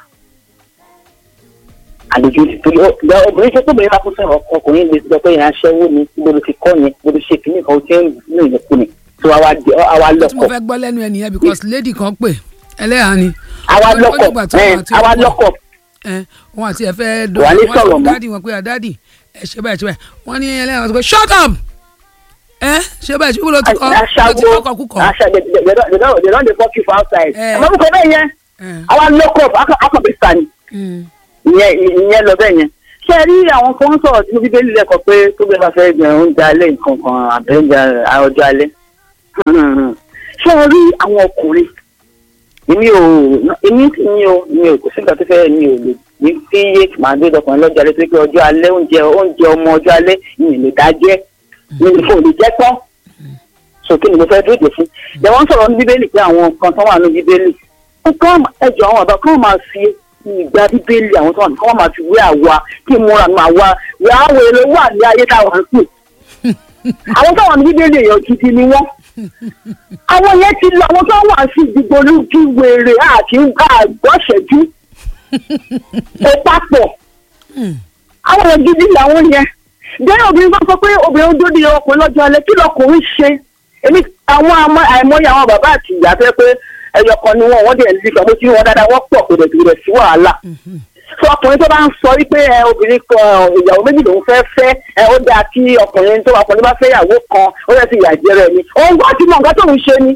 àlejò torí ọ- obìnrin ṣe tóbìnrin bá kún sọ̀rọ̀ ọkùnrin lè sọ pé ìyẹn aṣẹ́wó ni gbọdọ̀ ti kọ́ yẹn gbọdọ̀ ṣe kìíní kan ó ti ń ní ìyẹ̀kú ni tó àwa di- àwa tí mo lọ́kọ̀ fẹ́ gbọ́ lẹ́nu ẹ nìyẹn because lady kan pè ẹlẹ́yà ni. àwa Ó- ó lọ́kọ̀ dìgbà tí ẹ̀, wọ́n àti àwa ọkọ- lọ́kọ̀ ẹ wọn àti ẹ fẹ́ dọ Wà ní wọn sọ sọ̀rọ̀ fún mọ́. dáàdì wọn pé àdáàdì ẹ ṣe báyìí ṣe báyìí wọn ní ẹlẹ́yà wọn sọ pé shut up ẹ ṣe báyìí ṣe wúlò tí kọ ló ti aṣáwó kọkọ kúkọ. aṣa they they they don't- they don't they don't dey fuck you for outside. Eh. àmọ́ kò bẹ́ẹ̀ yẹn ẹ àwa lọ́kọ̀ akọ̀bísà ni mm, ìyẹn ìyẹn lọ bẹ́ẹ̀ yẹn. ṣé ẹ rí àwọn kan sọ̀rọ̀ tí bíbélì lẹ́kọ̀ọ́ pé tó bẹ́ẹ̀ bá fẹ́ jẹ oúnjẹ alẹ́ nǹkan kan àbẹ̀ oúnjẹ ọjọ́ alẹ́. ṣé ẹ rí àwọn ọkùnrin èmi ò èmi ti ní o mi ò kò sí nǹkan tó fẹ́ mi ò lè ní kí yé màá gbé dọkùnrin lọ́jọ́ alẹ́ tó pé ọjọ́ alẹ́ oúnjẹ oúnjẹ ọmọ ọjọ́ alẹ́ mi ò lè dá jẹ́ mi ò lè jẹ́ tán sókè ni mo fẹ́ dúró dè fún. Ìjọba ń sọ̀rọ̀ ní bíbélì pé àwọn nǹkan tó wà ní bíbélì. Ó kọ́ ẹjọ́ àwọn ọ̀dọ́ kan máa fi ìgbà bíbélì àwọn tó wà ní kọ́ máa fi wé àwa kí múra nù àwa wẹ́ àwọn èrè wà ní ayé táwọn ń sùn. Àwọn tó wà ní bíbélì èèyàn gidi ni wọ́n. Àwọn yẹn ti lọ àwọn tó wà sí ìdìbò lójú wèrè àti àgbọ̀ṣẹ́jú. Ó papọ̀. Àwọn èèyàn gidi làwọn yẹn bẹ́ẹ̀ obìnrin bá sọ pé obìnrin dúró di ọkùnrin lọ́jọ́ alẹ́ kí lọkùnrin ṣe èmi àwọn àmọ́ àìmọye àwọn bàbá àti ìyá fẹ́ pé ẹyọ kan ni wọn wọ́n dẹ̀ ń lé kan mo ti rí wọn dáadáa wọ́n pọ̀ kò dẹ̀ kò dẹ̀ sí wàhálà. sọ ọkùnrin tó bá ń sọ wípé ẹ obìnrin kan ìyàwó méjì lòún fẹ́ fẹ́ ẹ ó dáa kí ọkùnrin tó ọkùnrin bá fẹ́ ìyàwó kan ó yẹ ti ìyà jẹrẹ ni òun gbọ́ ti mọ nǹkan tóun ṣe ni.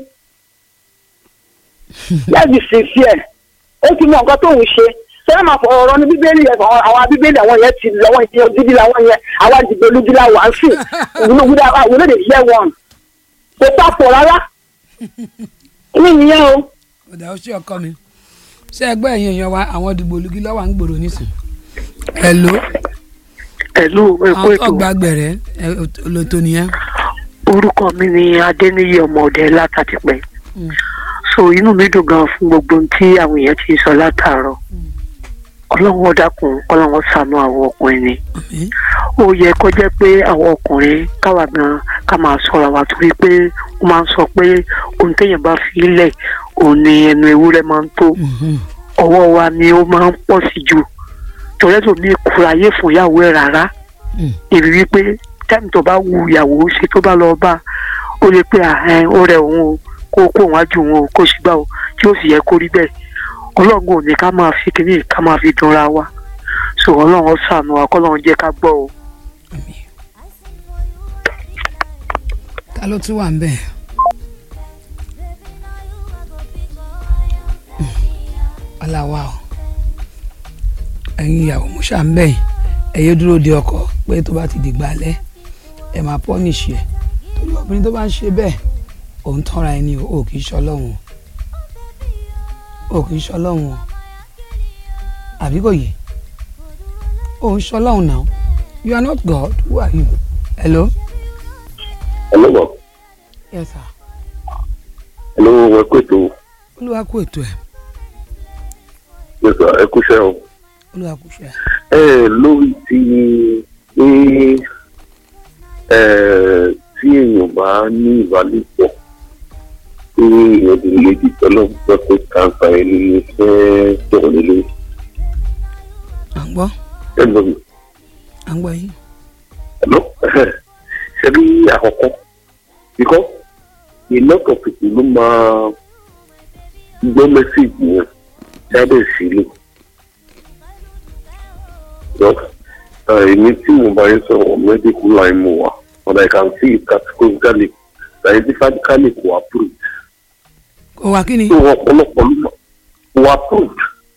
yẹ́nì sì sí ẹ̀ ó ti mọ nǹkan tóun ṣe sọ́yà máa fọ ọ̀rọ̀ ní bíbélì yẹn àwọn àwọn bíbélì àwọn yẹn ti lọ́wọ́ ìdíyẹ ojúbí làwọn yẹn àwa dìgbò lójú la wà á sì wúlò wúlò lè yẹ wọn kò papọ̀ rárá ní ìyẹn o. ọ̀dà ó ṣe ọkọ mi ṣé ẹgbẹ́ ẹ̀yìn èèyàn wa àwọn dìgbò olùgí lọ́wọ́ à ń gbòòrò nísìn. hello pẹ̀lú ẹ̀kọ́ àwọn ètò ọgbà gbẹ̀rẹ̀ ẹ, olóto nìyẹn. orúkọ mi ni adéníyí ọmọọdẹ látàtìpẹ́ so inú mi dùn gan fún gbogbo ohun tí àwọn èèyàn ti sọ látàárọ̀ ọlọ́run ó dákun ọlọ́run ó ṣàánú àwọn ọkùnrin ni Àmín. ó yẹ kó jẹ́ pé àwọn ọkùnrin káwa gan ká máa sọ̀rọ̀ wa torí pé wọ́n máa ń sọ pé ohun téèyàn bá fi lẹ̀ òun ni ẹnu ewúrẹ́ máa ń tó Mhm. ọwọ́ wa ni ó máa ń pọ̀ sí jù torí ẹ̀sùn mi kura ayé fún ìyàwó ẹ̀ rárá Mm. èmi wípé táìmù tó bá wu ìyàwó ṣe tó bá lọ bá ó lè pé àhẹn ó rẹ òun o kó kó òun ájú òun o kó sì gbà o tí ó sì yẹ kó rí bẹ́ẹ̀ ọlọ́run ò ní ká máa fi kíní ká máa fi dunra wa so ọlọ́run ó ṣàánú wa kọ́lọ́run jẹ́ ká gbọ́ o. Àmín. ta ló tún wà ń bẹ̀. ọ̀làwà o ẹ̀yin ìyàwó mo ṣà ń bẹ̀ yín ẹ̀yẹ dúró de ọkọ pé tó bá ti dìgbà alẹ́ ẹ̀ máa pọ́nìṣì ẹ̀ torí obìnrin tó bá ń ṣe bẹ́ẹ̀ òun tọ́ra ẹni o ò kì í ṣọlọ́run o ò kì í ṣọlọ́run o àbí kò yé o ń ṣọlọ́run náà you are not God who are you hello. hello ma yes sir. hello ẹ kú ètò olúwa kú ètò ẹ̀ yes sir ẹ kú iṣẹ́ o. olúwa kú ṣe. ẹ lórí ti pé ẹ tí èèyàn bá ní ìbálòpọ̀ pé èèyàn ti lè di tọ́lọ́ gbọ́ pé kàńfà ẹni ní fẹ́ sọ̀rọ̀ nílé à ń gbọ́ ẹ lọ mi. à ń gbọ́ yín. hello ṣe bí àkọ́kọ́ because a lot of people ló máa gbọ́ mẹ́sẹ̀gì yẹn jáde sílẹ̀ èmi tí mo bá yẹn sọ̀rọ̀ medical line mo wà but I can see it categorically scientifically kò approved kò wá kí ni. so ọ̀pọ̀lọpọ̀ ló mọ̀ kò approved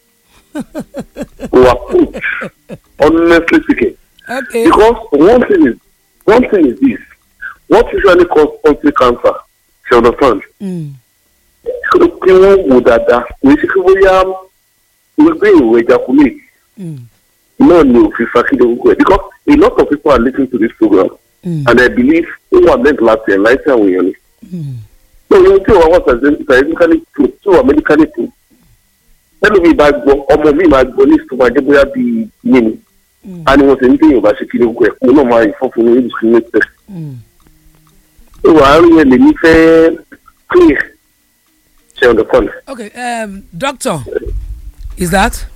kò approved honestly speaking okay. because one thing is one thing is this what usually cause prostate cancer you understand Mm. kí wọ́n wò dáadáa kò sí kí bóyá gbogbo èrò ejaculate Mm. náà ni òfin fakílẹ̀ gbogbo ẹ̀ because a lot of people are listening to this program Mm. and I believe ó wà meant láti ẹ̀ láìsí àwọn èèyàn ni. Mm. so ohun tí òun àwọn scientifically true tí òun medically true ẹnu mi bá gbọ́ ọmọ mi máa gbọ́ ní ìtumọ̀ ajẹ́ bóyá bíi yé ni Mm. a ní wọ́n ti ní téèyàn bá ṣe kí ni gbogbo ẹ̀ kó náà máa ìfọ́fun ní indiscriminate test. Mm. so àárín yẹn lèmi fẹ́ clear ṣe understand. okay um, doctor is that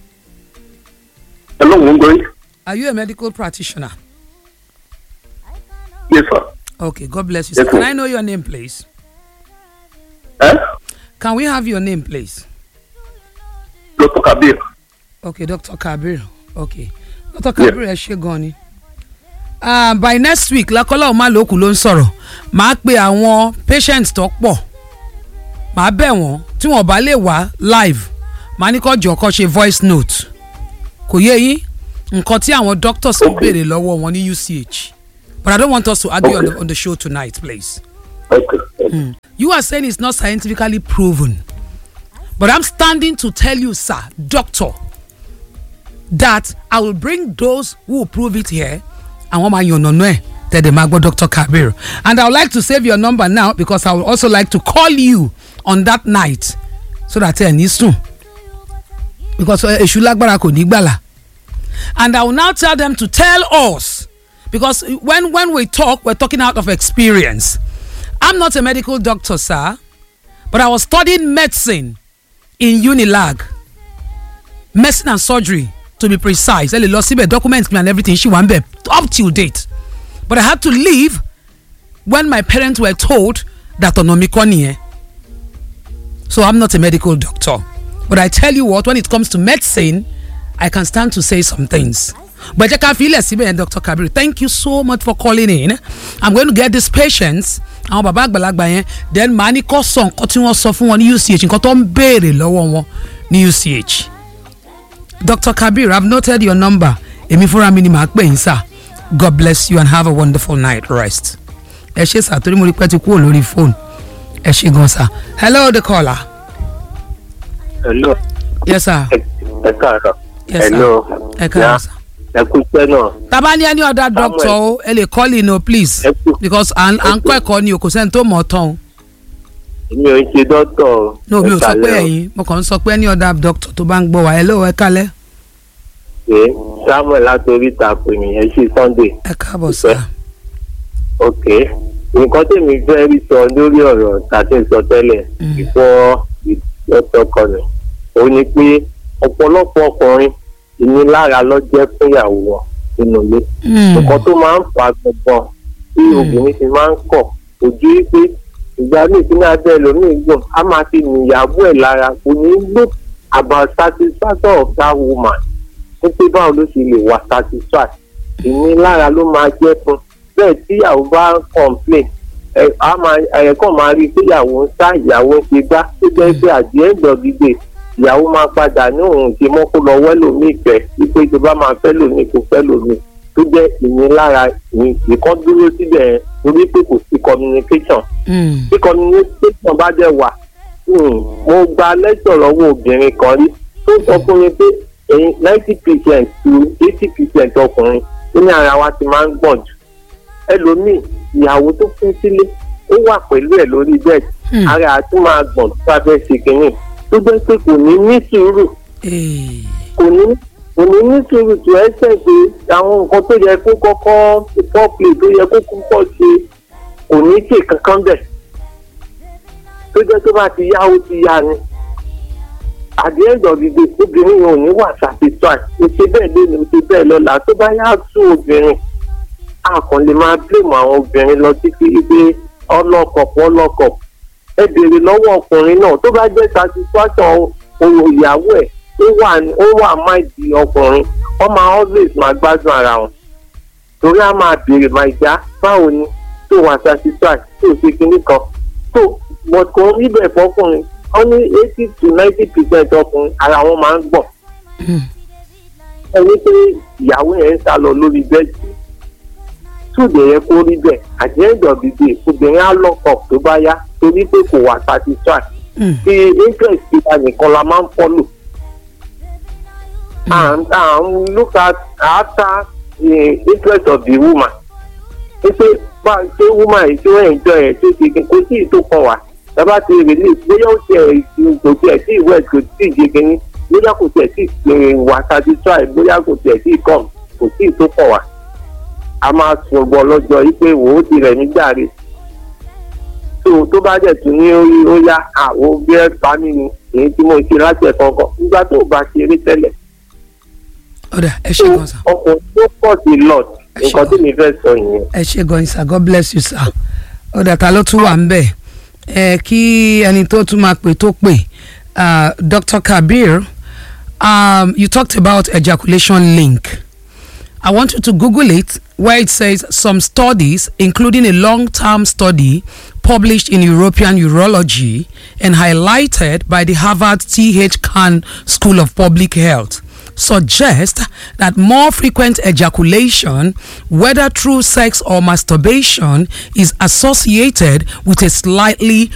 hello mo ń gbọ́ yín. are you a medical practitioner. yes sir. okay god bless you Yes, sir. can sir. i know your name please. Eh? can we have your name please. dr kabir. okay dr kabir okay dr kabir ẹ ṣe gan ni. Uh, by next week lakọ́lá ọ̀ma lókù ló ń sọ̀rọ̀ màá pe àwọn patients tó pọ̀ màá bẹ̀ wọ́n tí wọ́n bá lè wá live màá ní kó jọ kó ṣe voice note kò yé yín nǹkan tí àwọn doctors ń Okay. béèrè lọ́wọ́ wọn ní uch but i don't want us to argue on, Okay. the, on the show tonight please. okay. okay. You are saying it's not scientifically proven. But I'm standing to tell you, sir, doctor, that I will bring those who will prove it here. And one man you know that the Magbo Dr. Kabir. And I would like to save your number now because I would also like to call you on that night so that ẹ ní sùn. Because eh, èṣù lágbára kò ní gbàlà. And I will now tell them to tell us because when when we talk, we're talking out of experience. I'm not a medical doctor, sir, but I was studying medicine in Unilag. Medicine and surgery, to be precise. Ẹ lè lọ síbẹ̀ documents mi and everything ṣì wà ń bẹ̀ up till date. But I had to leave when my parents were told that ọ̀nà mi kọ́ nìyẹn. So I'm not a medical doctor. But I tell you what, when it comes to medicine, I can stand to say some things. But jẹ́ ká fi ilẹ̀ síbẹ̀ yẹn Dr. Kabir thank you so much for calling in. I'm going to get these patients àwọn bàbá àgbàlagbà yẹn then màá ní kó sọ nǹkan tí wọ́n sọ fún wọn ní UCH nǹkan tó ń béèrè lọ́wọ́ wọn ní UCH. Dr. Kabir I've noted your number èmi fúnra mi ni màá pè yín sà God bless you and have a wonderful night rest. ẹ ṣe sà torí mo rí pẹ́ ti kúrò lórí fóònù ẹ ṣe gan sà hello the caller. hello yes sir ẹ káàárọ̀ yes sir hello ẹ káàárọ̀ sà. ẹ kú iṣẹ́ náà taba ní any other doctor o ẹ lè call in o please ẹ kú because à ń à ń kọ́ ẹ̀kọ́ ni o kò sẹ́ni tó mọ̀ ọ́ tán o. mi ò ń ṣe dọ́tọ̀ o. no mi ò Ẹ sọ pé kálẹ́ o. ẹ̀yin mo kàn ń sọ pé any other doctor tó bá ń gbọ́ wa hello ẹ kálẹ̀ pé samuel látòrí ìtàkùn ènìyàn ṣe sunday ẹ káàbọ̀ sà. ok nǹkan tèmi fẹ́ rí sọ lórí ọ̀rọ̀ tàbí sọ tẹ́lẹ̀ Mm. before the doctor come ó ní pé ọ̀pọ̀lọpọ̀ ọkùnrin ìnilára ló jẹ́ fún ìyàwó wọn nínú ilé Mm. nǹkan tó máa ń fa gbọ̀ngàn tí Mm. obìnrin ti máa ń kọ̀ kò ju wípé ìgbà míì tí ní abẹ́ ẹlòmíì gùn á máa fi nìyàwó ẹ̀ lára kò ní look about satisfaction of that woman ní pé báwo ló ṣe lè wà satisfied ìnilára ló máa jẹ́ fún bẹ́ẹ̀ tí ìyàwó bá ń complain ẹ á máa ẹ kàn máa rí i pé ìyàwó ń sá ìyàwó ń ṣe gbá tó jẹ́ pé at the end of the day ìyàwó máa padà ní òun ṣe mọ́ kó lọ wẹ́lòmíì fẹ́ wípé tó bá máa fẹ́ lòmíì kó fẹ́ lòmíì tó jẹ́ ìnilára ìkan dúró síbẹ̀ yẹn torí pé kò sí communication Mm. tí communication bá dẹ̀ wà hmm, mo gba lẹ́tọ̀ lọ́wọ́ obìnrin kan rí tó sọ fún mi pé ẹ̀yin ninety percent to eighty percent ọkùnrin ó ní ara wa ti máa ń gbọ̀n jù ẹlòmíì ìyàwó tó fún sílé ó wà pẹ̀lú ẹ̀ lórí bẹ́ẹ̀dì ara àti máa gbọ̀n tó bá fẹ́ ṣe kínní tó jẹ́ pé kò ní ní sùúrù kò ní kò ní ní sùúrù tó ẹsẹ̀ pé àwọn nǹkan tó yẹ kó kọ́kọ́ pọ́pì tó yẹ kó kọ́kọ́ ṣe kò ní ṣe kankan bẹ̀ tó jẹ́ tó bá ti yá ó ti yá ni at the end of the day obìnrin yẹn ò ní wà satisfied o ṣe bẹ́ẹ̀ lónìí o ṣe bẹ́ẹ̀ lọ́la tó bá yá tún obìnrin a kàn lè máa blame àwọn obìnrin lọ títí pé ọlọ́kọ̀pọ̀ ọlọ́kọ̀pọ̀ ẹ béèrè lọ́wọ́ ọkùnrin náà tó bá jẹ́ satisfaction ohun ìyàwó ẹ̀ ó wà ó wà máìdì ọkùnrin wọ́n máa always máa gbádùn ara wọn torí a máa béèrè máa já báwo ni tó wà satisfied tó ṣe kinní kan tó but kò rí bẹ́ẹ̀ fọkùnrin wọ́n ní eighty to ninety percent ọkùnrin ara wọn máa ń gbọ̀n ẹni pé ìyàwó yẹn ń sá lọ lórí bẹ́ẹ̀dì túùdì yẹn kó rí bẹ́ẹ̀ àjẹ́ńdọ̀ bìbí obìnrin á lọ́kọ̀ tó bá yá torí pé kò wà satisfied ti interest ti wa nìkan la máa ń follow and and look at after the interest of the woman ṣe bá ṣe woman yìí tí wọ́n enjoy ẹ̀ tó ṣe kò sí ìtò kan wà bàbá ti release bóyá ó tiẹ̀ kò tiẹ̀ sí ìwé kò tí ì ṣe kínní bóyá kò tiẹ̀ sí wà satisfied bóyá kò tiẹ̀ sí come kò sí ìtò kan wà a máa sọ̀gbọ̀ lọ́jọ́ yìí pé wò ó ti rẹ̀ nígbà rẹ̀ tó tó bá dẹ̀ tún ní orí ó yá àwọn bí ẹ pa mí ni èyí tí mo ṣe láti ẹ̀kọ́ kan nígbà tó bá ṣe eré tẹ́lẹ̀. ọ̀dà ẹ ṣe gan sa. ọkùnrin tó pọ̀ sí lot nǹkan tí mi fẹ́ sọ yẹn. ẹ ṣe gan sir god bless you sir. ọ̀dà ta ló tún wà ń bẹ̀ ẹ kí ẹni tó tún máa pè tó pè Dr. Kabir um, you talked about ejaculation link. I want you to Google it where it says some studies, including a long term study published in European Urology and highlighted by the Harvard T.H. Khan School of Public Health, suggest that more frequent ejaculation, whether through sex or masturbation, is associated with a slightly